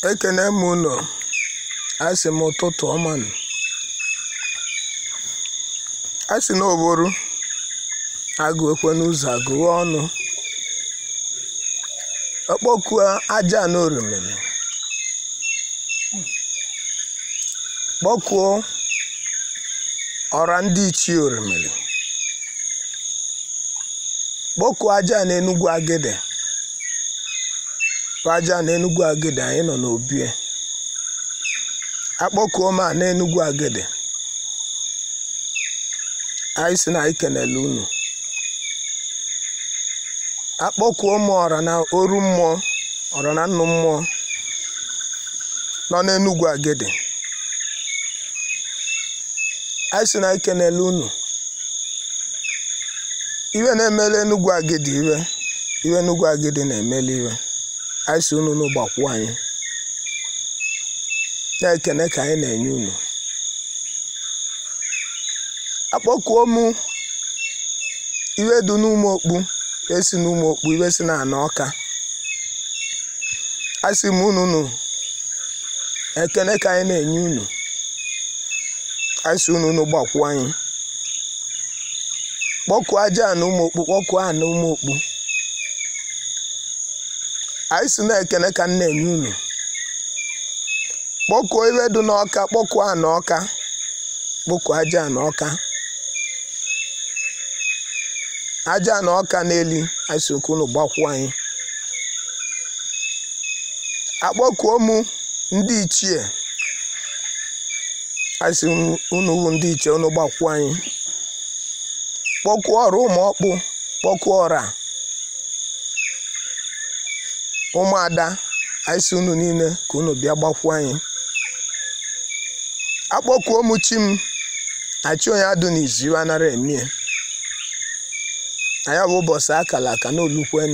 ekene m unu asị m ụtụtụ ọma nụ asị na oboru agụ ekwe n'ụzọ agụwa ọnụ ọkpọkuo aja na orimiri kpọkuo ọra ndị ichie orimiri kpọkuo aja na enugwu agide aja na enugwu agide anyị nọ n'obie akpọkuo m a na enugwu agide anyị si na anyị kenele unu akpọkuo m ọra na oru mmụọ ọra na nnụ mmụọ nọ n'enugwu agide anyị si na anyị kenele unu iwe na-emele enugwu agidi iwe iwe enugwu agidi na-emele iwe anyị si unu n'ụgbakwu anyị na-ekene ka anyị na-enye unu akpọkuo m iwe dị n'ụmụ okpu esi n'ụmụ okpu iwe si na ana ọka asị m unu unu ekene ka anyị na-enye unu anyị si unu unu gbakwu anyị kpọkuo aja na ụmụ okpu kpọkuo a na ụmụ okpu anyị si na-ekene ka m na-enye unu kpọkuo iwe dị n'ọka kpọkuo a na ọka kpọkuo aja na ọka aja na ọka n'eli anyị si okwu unu gbakwu anyị akpọkuo m ndị ichie anyị si unu wu ndị ichie unu gbakwu anyị kpọkuo ọrụ ụmụ ọkpụ kpọkuo ọra ụmụada anyị si unu niile ka unu bịa gbakwu anyị akpọkuo m chi m na chi onye adụ n'izu iwe anara emie na ya bụ ụbọchị akara aka n'olukwen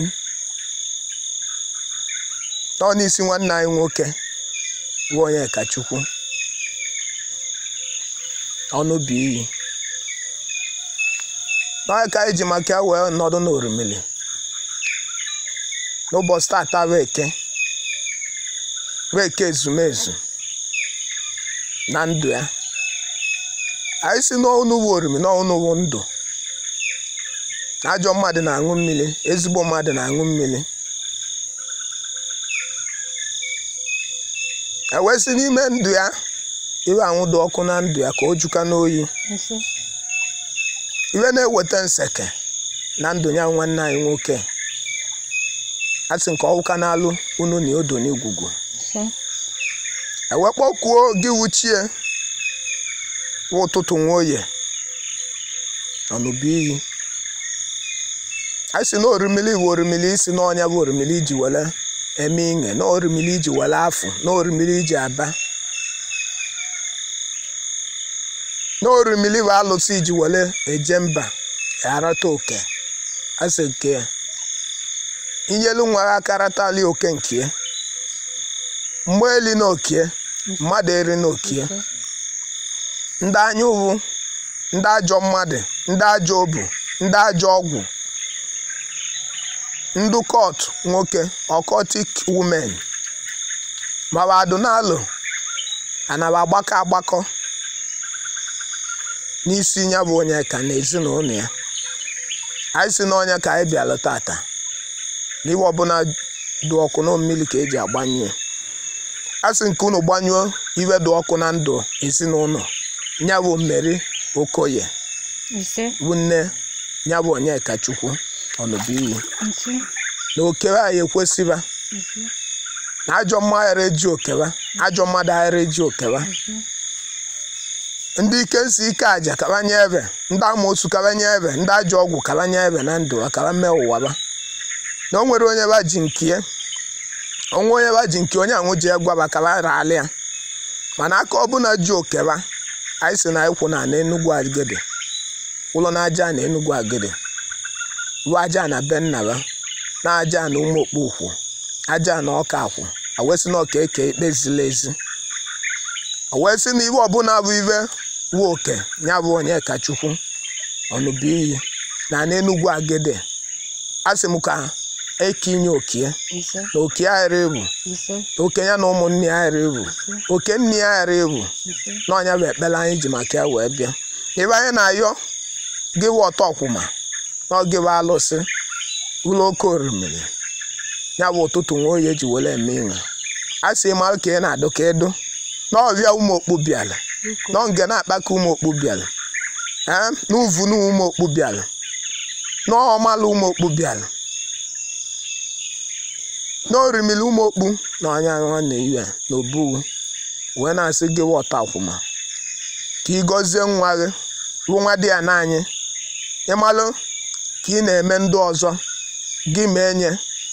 nọ n'isi nwanne anyị nwoke bụ onye kachukwu ọnụbi iyi n'onye ka anyị ji maka ya wee nọdụ n'orimiri n'ụbọchị tata bụ eke bụ eke ezumezu na ndụ ya anyị si n'ọnụ bụ orimi n'ọnụ bụ ndụ ajọ mmadụ na-aṅụ mmiri ezigbo mmadụ na-aṅụ mmiri ewesị n'ime ndụ ya iwe anwụdụ ọkụ na ndụ ya ka o juka n'oyi iwe na-eweta nseke na ndụ ya nwanne anyị nwoke a sị nke ọwụka na-alụ unu na odo n'igwugwu ewekpọkwuo gị wuchie wa ụtụtụ nwoye ọnụbu iyi anyị si na orimili bụ orimili isi n'ọnya bụ orimili iji were eme ihe na orimili iji were afụ na orimili iji aba na orimili bụ alụsị iji were eje mba arata oke asị nke ya inyelu nwa ha akaratali oke nke ya mgbe eli na okie mmadụ eri na okie ndị anya ụwụ ndị ajọ mmadụ ndị ajọ obu ndị ajọ ọgwụ ndị kọt nwoke ọkọtik wumen mawa adụnalụ anaba agbakọ agbakọ n'isi ya bụ onye ka na ezinụlọ ya anyị si n'ọnya ka anyị bịalụ tata n'iwe ọbụla dị ọkụ na mmiri ka eji agbanyụ a sị nke unu gbanyụọ iwe dị ọkụ na ndụ ezinụlọ ya bụ mmeri okoye bụ nne ya bụ onyeka chukwu ọnụbụiyi na okewe anyị ekwesịba na ajọ mmadụ eji okewa ajọ mmadụ aghara eji okewa ndị ike nsi ike aja kabanye ebe ndị amoosu kabanye ebe ndị ajọ ọgwụ kabanye ebe na ndụ akaba mee ụwaba na o nwere onye ba ji nke onwe onye ba ji nke onye ahụ ji egwaba kaba raala ya mana aka ọbụla ji okewa anyị si na ịkwụ na na enugwu agide ụlọ na aja na enugwu agide bụ aja na be nnaba na aja na ụmụ okpu ukwu aja na ọka akwụ awesị na ọka eke ikpe ziri ezi awesị na iwe ọbụla bụ iwe wu oke ya bụ onye kachukwu ọnụbụ iyi na n'enugwu agide asị m ka eke inye okie ise na okie aghara ebu ise na okenye na ụmụnne ya aghara ebu oke nne ya aghara ebu ise na ọnya bụ ekpere anyị ji maka ya wee bịa ebe anyị na-ayọ gị wụ ọtọ ọkwụma na ọgị bụ alụsị ụlọ oke orimiri ya bụ ụtụtụ nwa oyi eji were eme ịṅa a sị mara ka ị na-adụ ka edo na ọbịa ụmụ okpu bịara biko na nge na-akpaka ụmụ okpu bịara ee na uvu na ụmụ okpu bịara na ọmalụ ụmụ okpu bịara na orimiri ụmụ okpu na ọnya nwanne iwe na obuwu wee na-asị gị wọta akwụma ka ị gọzie nwa gị bụ nwa dị ya n'anyị ịmalụ ka ị na-eme ndị ọzọ gị mee nye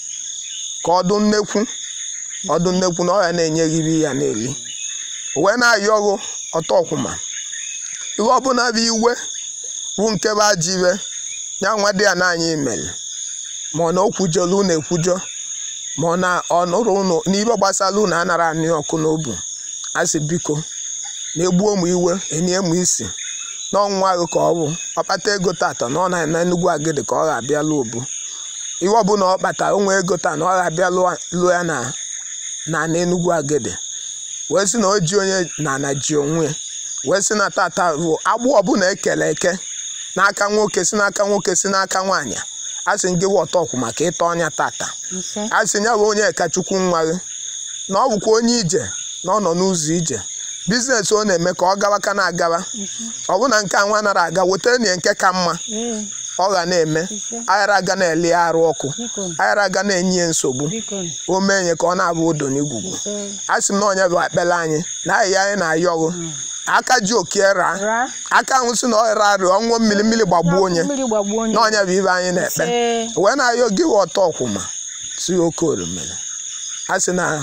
ka ọdụ nnekwu ọdụ nnekwu na ọya na-enye gị iri ya na-eli wee na-ayọ gụ ọtọ ọkwụma ihe ọbụla bụ iwe bụ nke bụ ajọ iwe ya nwa dị ya n'anyị mere ma ọ na o kwujọrọ unu ekwujọ ma ọ na ọ nụrụ unu n'ibe gbasara unu anara anụ ya ọkụ n'obu a sị biko na-egbuo m iwe enye m isi n'ọnwa agụ ka ọ bụ ọkpata ego tata na ọ na na Enugu Agidi ka ọ ga-abịa lụọ obu ihe ọbụla ọ kpatara onwe ego taa na ọ ga-abịa lụọ- lụọ ya na na na Enugu Agidi wee sị na o ji onye na na ji onwe wee sị na tata bụ agbụ ọbụla ekele eke n'aka nwoke si n'aka nwoke si n'aka nwaanyị a sị gị wọta ọkwụ maka ịta ọnya tata ise a sị ya bụ onye kachukwu nwa gị na ọ bụkwa onye ije na ọ nọ n'ụzọ ije biznes ọ na-eme ka ọ gawa ka na-agawa ise ọ bụ na nke a nwa nara aga wetara na ya nke ka mma ee ọ ga na-eme ise aghara aga na-eli ya arụ ọkụ biko aghara aga na-enye ya nsogbu biko o mee nye ka ọ na-abụ odo n'igwugwu ise a sị m na onye bụ ekpere anyị na ahịhịa anyị na-ayọghụ aka ji okie raa ra aka ahụ si na ọ ra arịa ọṅụọ mmiri mmiri gbagbuo onye mmiri gbagbuo onye na ọnya bụ ibe anyị na-ekpe ise wee na-ayọ gị wa ọtọ ọkwụma si oke orimiri a sị na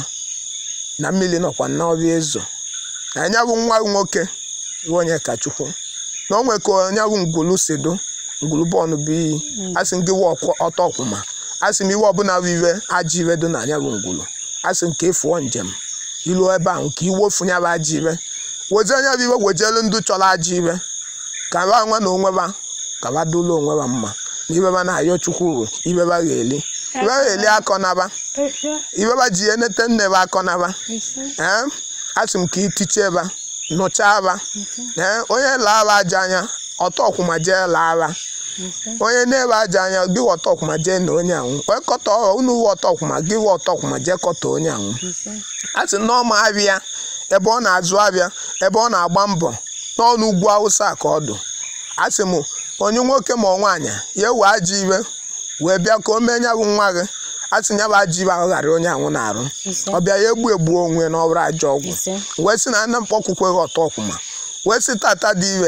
na mmiri nọkwa n'ọbịa ezo na anya bụ nwa nwoke bụ onye kachukwu na o nwe ka onye bụ ngwulu si do ngwulu bọọlụ bụ iyi a sị m gị wa ọkwa- ọtọ ọkwụma a sị m iwe ọbụla bụ iwe ajọ iwe do na anya bụ ngwulu a sị m ka ịfụọ njem ilu ebe ahụ ka iwofu ya bụ ajọ iwe weje anya bụ iwe wejelu ndụ chọrọ ajọ iwe ka ba nwa na onwe ba ka ba dolo onwe ba mma na ibe ba na-ayọ chukwu bụ ibe ba ga-eli ibe ba ga-eli akọ naba ise ibe ba ji enete nne ba akọ naba ise ee asị m ka itiche ba nụchaa ba ise ee onye laa ba aja anya ọtọ ọkwụma jee laa ba ise onye na-ebe aja anya gị wa ọtọ ọkwụma jee na onye anwụ onye kọtọ ọghọ unu wa ọtọ ọkwụma gị wa ọtọ ọkwụma jee kọtọ onye anwụ ise a sị na ọma abịa ebe ọ na-azụ abịa ebe ọ na-agba mbọ n'ọnụ ugwu awụsa ka ọ dụ a sị m onye nwoke ma ọ nwaanyị ya ewe ajọ iwe wee bịa ka o mee nya bụ nwa gị a sị nya bụ ajọ iwe ahụ ghara onye anwụ na-arụ ise ọ bịa ya egbu egbu onwe na ọbụrụ ajọ ọgwụ ise wee sị na nna mkpọkwukweghị ọtọ ọkwụma wee sị tata dị ire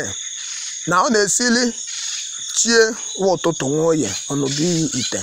na ọ na-esili chie wa ụtụtụ nwa oye ọnụbụ iyi ite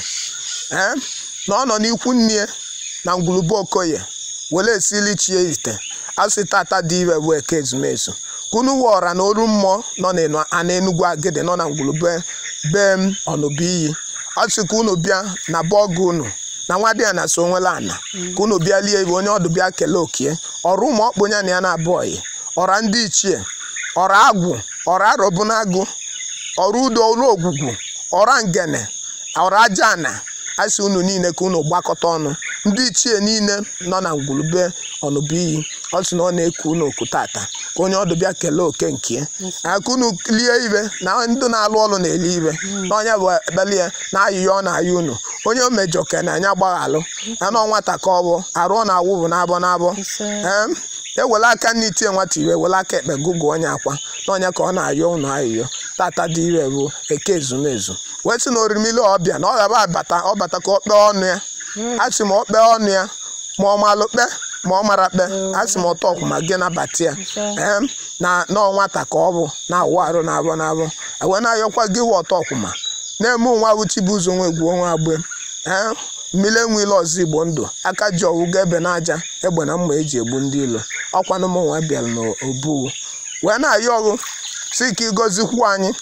ee na ọ nọ n'ikwu nne ya na ngwurube okoye were esili chie ite asị tata dị ire bụ eke ezumezu kunu wa ọra na oru mmụọ nọ n'enu- a na Enugu Agidi nọ na ngwurube be m ọnụbụ iyi ọ sị ka unu bịa na bọọgụ unu na nwa dị ya na so nwela ana ka unu bịa lie ibe onye ọdụ bịa kelee okie ọrụ ụmụ ọkpụ ya na ya na-abụ oyi ọra ndị ichie ọra agwụ ọra arọbụnagụ ọrụ udo ọrụ ogwugwu ọra ngene ọra aja ana asị unu niile ka unu gbakọta ọnụ ndị ichie niile nọ na ngwurube ọnụbụiyi ọ sị na ọ na-eku unu oku tata ka onye ọdụ bịa kelee oke nke ya aka unu lie ibe na ndị na-alụ ọrụ na-eli ibe na onye bụ ekpeli ya na ayịya ọ na-ayị unu onye o mejọ ke na anya gbaghalụ ya na ọ nwata ka ọ bụ arụ ọ na-awụ bụ n'abọ n'abọ ise ee ewele aka nne itie nwata iwe wele aka ekpe gụgụ onye akwa n'ọnya ka ọ na-ayọ ụnụ ayịyọ tata dị ire bụ eke ezumezu wee sị na orimili ọbịa na ọ gaba abata ọ bata ka ọ kpee ọnụ ya a sị ma ọ kpee ọnụ ya ma ọ malụ kpe ma ọ mara kpe a sị ma ọtọ ọkwụ ma gị nabata ya ee na nọọ nwata ka ọ bụ na-awụ arụ na-abọ na-abọ wee na-ayọkwa gị wụ ọtọ ọkwụma na-eme onwe abụ chibuzo nwe egwu onwe agbe ee mmiri enwele ọzọ igbo ndụ aka ji ọwụga ebe n'aja egbe na mma eji egbu ndị ilo ọkwanụ m nwa bịara n'obuwu wee na-ayọ ọgụ si ka ịgọzikwu anyị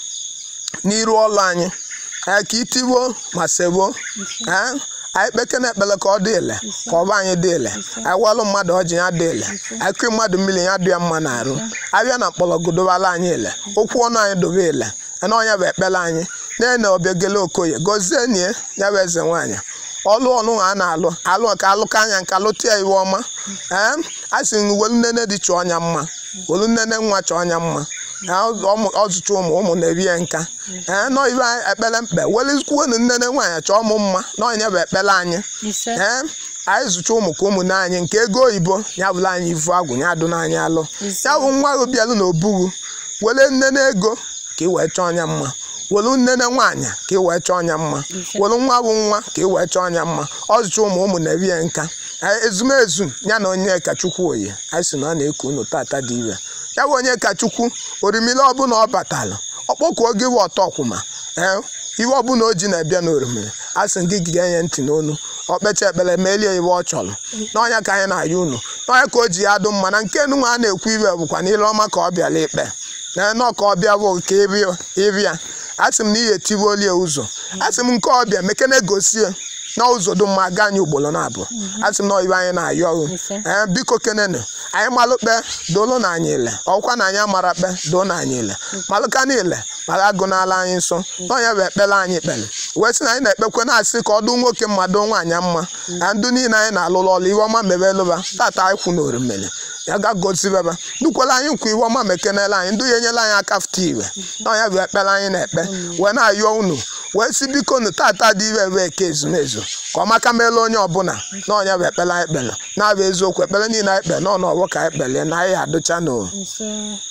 n'iru ọlụ anyị ee ka itiwo ma sebo ee anyị kpeke na ekpele ka ọ dị ile ka ọba anyị dị ile anyị walụ mmadụ ọjị ya dị ile anyị kụị mmadụ mmiri ya dị ya mma na-arụ abịa na mkpọrọgwụ dobala anyị ile okwu ọnụ anyị dobe ile na ọnya bụ ekpele anyị na-ene ọbịagele okoye gọzie nie ya bụ eze nwaanyị ọlụ ọlụ a na-alụ alụ ka alụka anya nka lụta ya iwe ọma ee a sị m welu nnene dị chọọ ọnya mma welu nnene nwa chọọ ọnya mma ọzụcha ụmụ ụmụ na-eri ya nka ee nọ ibe ekpere mkpe welikwuonu nnene nwaanyị chọọ mụ mma n'ọnya bụ ekpere anyị ise ee anyị zụcha ụmụ ka ụmụnne anyị nke ego oyibo ya bụla anyị ivu agwụ ya adụ n'anya alụ ise ya bụ nwa gị bịalụ na obughu were nnene ego ka ị wee chọọ ọnya mma were nnene nwaanyị ka ị wee chọọ ọnya mma ise were nwa bụ nwa ka ị wee chọọ ọnya mma ọzụcha ụmụ ụmụ na-eri ya nka Ee, ezumezu ya na onye ka chukwu oyi anyị sị na ọ na-eku unu tata dị ire ya bụ onye ka chukwu orimiri ọbụla ọ batalụ ọkpọkuo gị bụ ọtọ ọkwụma ee iwe ọbụla o ji na-abịa n'orimiri a sị gị gị enye ntị n'onu okpecha ekpere melie iwe ọ chọrọ n'ọnya ka anyị na-aya unu n'ọnya ka o ji ya dụ mma na nke nụnwa a na-ekwu iwe bụkwa n'ile ọma ka ọ bịara ikpe ee nọ ka ọ bịa bụ ka ịbịa asị m na ihe etibuolie ụzọ asị m nke ọbịa mekene gosie na ụzọ dị mma gaa anyị ugboro na-abụ asị m na iwe anyị na-ayọ ọrụ ise ee biko kenenu anyị malụ kpe dolu na anyị ile ọkwa na anyị amara kpe doo na anyị ile malụka niile mara agụ n'ala anyị nsọ n'ọnya bụ ekpere anyị kpere wee sị na anyị na-ekpekwe na-asị ka ọ dụ nwoke mma doo nwaanyị mma na ndụ niile anyị na-alụrụ ọrụ iwe ọma mebe lụba tata anyị kwụ na orimiri ya ga gozibeba ndukwala anyị nkwa iwe ọma mekenela anyị ndụ ya enyela anyị aka fụta iwe n'ọnya bụ ekpere anyị na-ekpe wee na-ayọ unu wee si biko nu tata dị ire ebe eke ezumezu ka ọ maka meela onye ọbụla n'ọnya bụ ekpere anyị kpere na-abụ eziokwu ekpere niile anyị kpere n'ọnụ ọgbọ ka anyị kpelie na anyị adụcha n'o ise